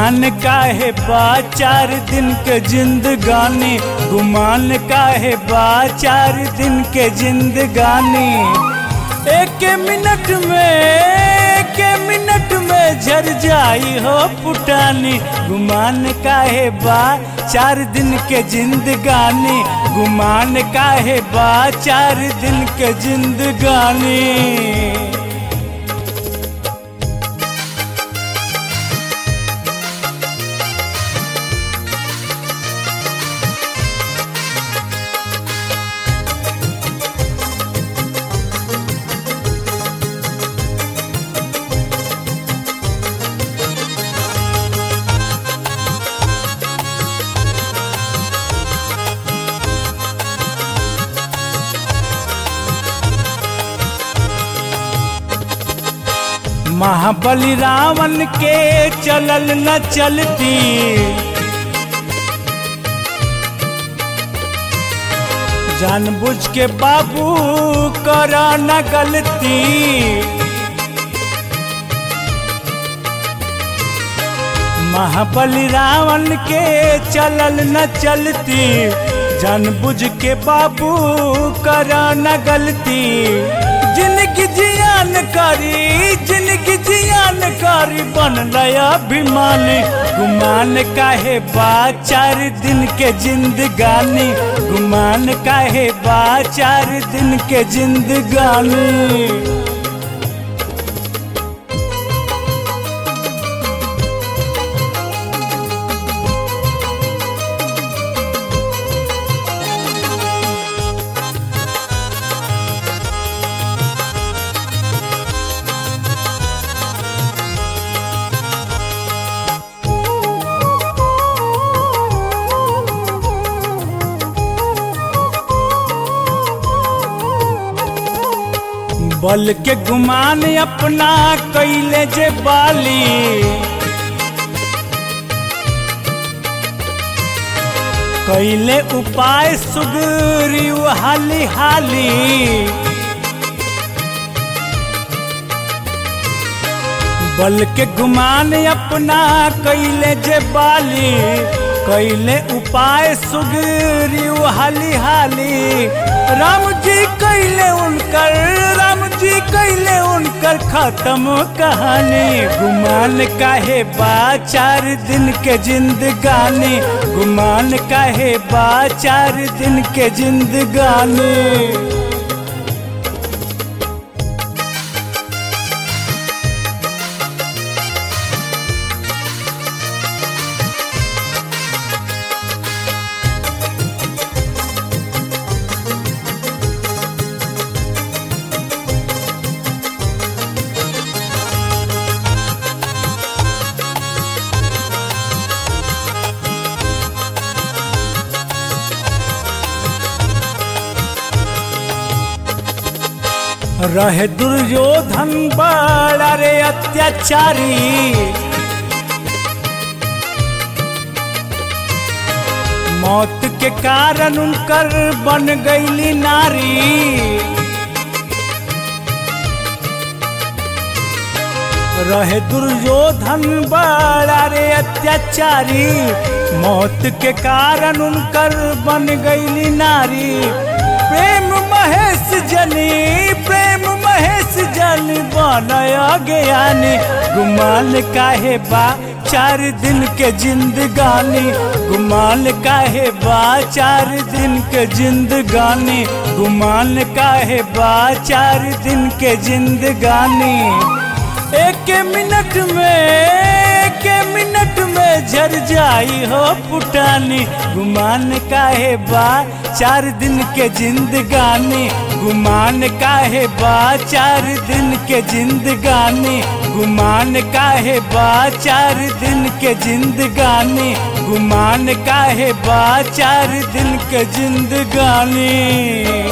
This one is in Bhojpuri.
गुमान काहे बा चार दिन के जिंदगानी गुमान काहे बा चार दिन के जिंदगानी एक मिनट में एक मिनट में झर जाई हो पुटानी गुमान काहे बा चार दिन के जिंदगानी गुमान काहे बा चार दिन के जिंदगानी महाबली रावण के चलल न चलती जानबूझ के बाबू करा न गलती महाबली रावण के चलल न चलती जानबूझ के बाबू करा न गलती जिनकी जियान करी जिनकी जियान करी बन लया अभिमानी गुमान काहे बा चार दिन के जिंदगानी गुमान काहे बा चार दिन के जिंदगानी बल के गुमान अपना कैले जे बाली कैले उपाय सुगरी हाली हाली बल के गुमान अपना कैले जे बाली कैले उपाय सुगरी हाली हाली राम जी कैले उनकर राम जी कैले उनकर खत्म कहानी गुमान काहे बा चार दिन के जिंदगानी गुमान काहे बा चार दिन के जिंदगानी रहे दुर्योधन बड़ा रे अत्याचारी मौत के कारण उनकर बन गईली नारी रहे दुर्योधन बड़ा रे अत्याचारी मौत के कारण उनकर बन गईली नारी प्रेम महेश जनी प्रेम महेश जन बनया ज्ञानी गुमान काहे बा चार दिन के जिंदगानी गुमान काहे बा चार दिन के जिंदगानी गुमान काहे बा चार दिन के जिंदगानी एक मिनट में एक मिनट में झर जाई हो पुटानी गुमान काहे बा चार दिन के जिंदगानी गुमान काहे बा चार दिन के जिंदगानी गुमान काहे बा चार दिन के जिंदगानी गुमान काहे बा चार दिन के जिंदगानी